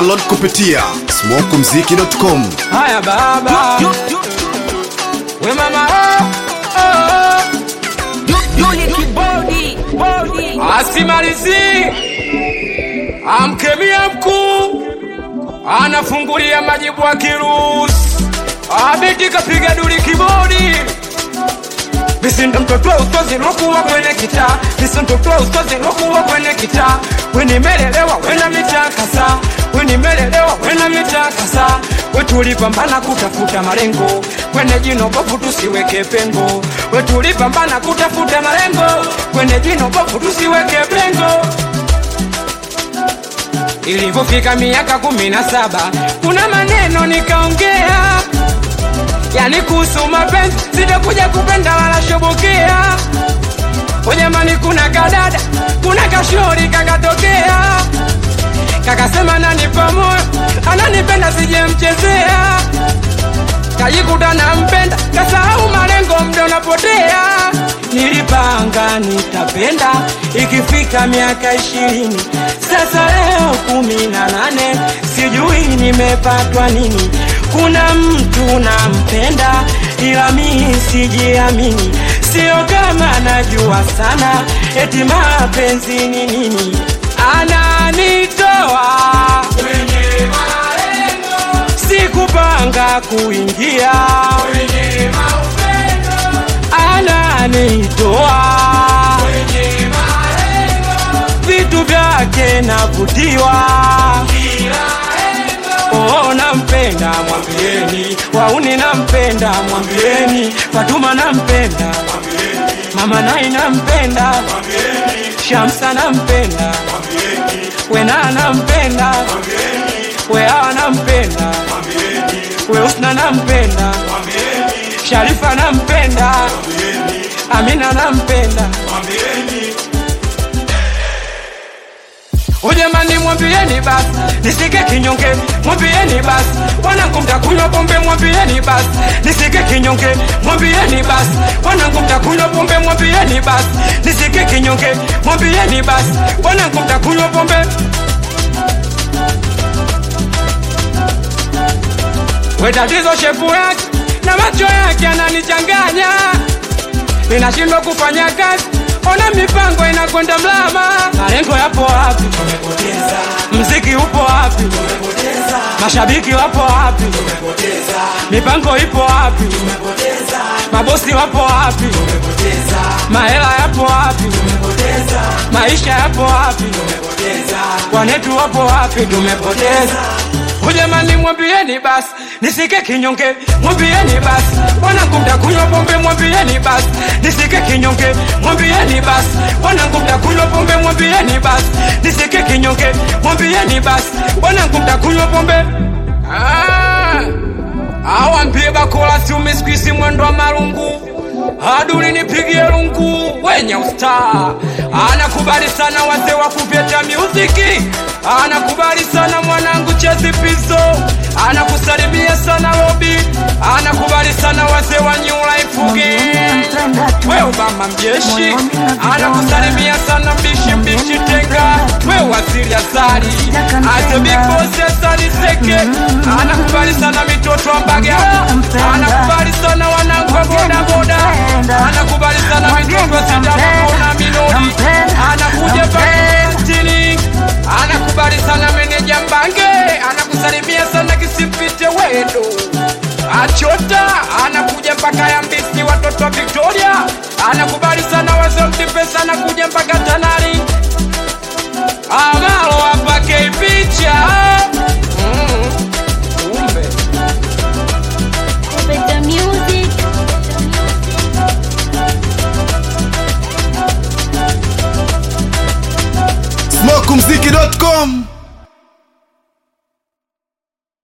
Download kupitia smokumziki.com. Haya baba, we mama, oh, oh, oh. asimalizi amkemia mkuu anafungulia majibu ya kirusi abiti kapiga duri kibodi Visinda mtoto wa ustozi lokuwa kwenye kitaa Visinda mtoto wa ustozi lokuwa kwenye kitaa Weni melelewa wena mitakasa Weni melelewa wena mitakasa Wetulipambana kutafuta malengo Kwenye jino bovu tusiweke pengo Wetulipambana kutafuta malengo Kwenye jino bovu tusiweke pengo Ilivyofika miaka kumi na saba kuna maneno nikaongea yani kuhusu mapenzi sitakuja kupenda wala shobokea ujamani kuna kadada kuna kashori kakatokea kakasema nanipa moyo ananipenda sijemchezea kajikuta nampenda kasahau malengo mda unapotea nilipanga nitapenda ikifika miaka ishirini sasa leo kumi na nane sijui nimepatwa nini kuna mtu nampenda ila mii sijiamini sio kama najua sana eti mapenzi ni nini ananitoa kwenye malengo sikupanga kuingia kwenye maupendo ananitoa kwenye malengo vitu vyake navutiwa Oh, nampenda mwambieni, wauni nampenda mwambieni, Fatuma nampenda mama nai nampenda Shamsa nampenda Wena nampenda Wea nampenda Weusna nampenda Sharifa nampenda Amina nampenda Ujamani mwambieni basi nisike kinyonge, mwambieni basi wanangu mtakunywa pombe, mwambieni basi nisike kinyonge, mwambieni basi wanangu mtakunywa pombe, mwambieni basi nisike kinyonge, mwambieni basi wanangu mtakunywa pombe. We tatizo shepu yake na macho yake ananichanganya, ninashindwa kufanya kazi ona mipango inakwenda mlama, malengo yapo wapi? Tumepoteza. Mziki upo wapi? Tumepoteza. Mashabiki wapo wapi? Tumepoteza. Mipango ipo wapi? Tumepoteza. Mabosi wapo wapi? Tumepoteza. Mahela yapo wapi? Tumepoteza. Maisha yapo wapi? Tumepoteza. Wanetu wapo wapi? Tumepoteza. Ujamani mwambieni basi nisike kinyonge, mwambieni basi wanangu mtakunywa pombe, mwambieni basi nisike kinyonge, mwambieni basi wanangu mtakunywa pombe, mwambieni basi nisike kinyonge, mwambieni basi wanangu mtakunywa pombe. Ah, awambie bakola siumi sikuizi mwendo wa marungu aduli nipigie lungu wenye ustaa anakubali sana wazee wa kupeta muziki anakubali sana mwanangu chezi pizo anakusalimia sana lobi anakubali sana wazee wa new life game we obama mjeshi anakusalimia sana mbishi mbishi tenga we waziri asali azebikosi asali seke anakubali sana mitoto wa mbagala anakubali sana wanangu wa bodaboda anakubali sana mitoto sitamona minori anakuja pakistini anakubali sana meneja mbange anakusalimia sana kisipite wendo achota anakuja mpaka yambisi watoto wa victoria anakubali sana wazemtipesa anakuja mpaka tanari amalo apake picha mm. kumbe Better music. smokumziki.com.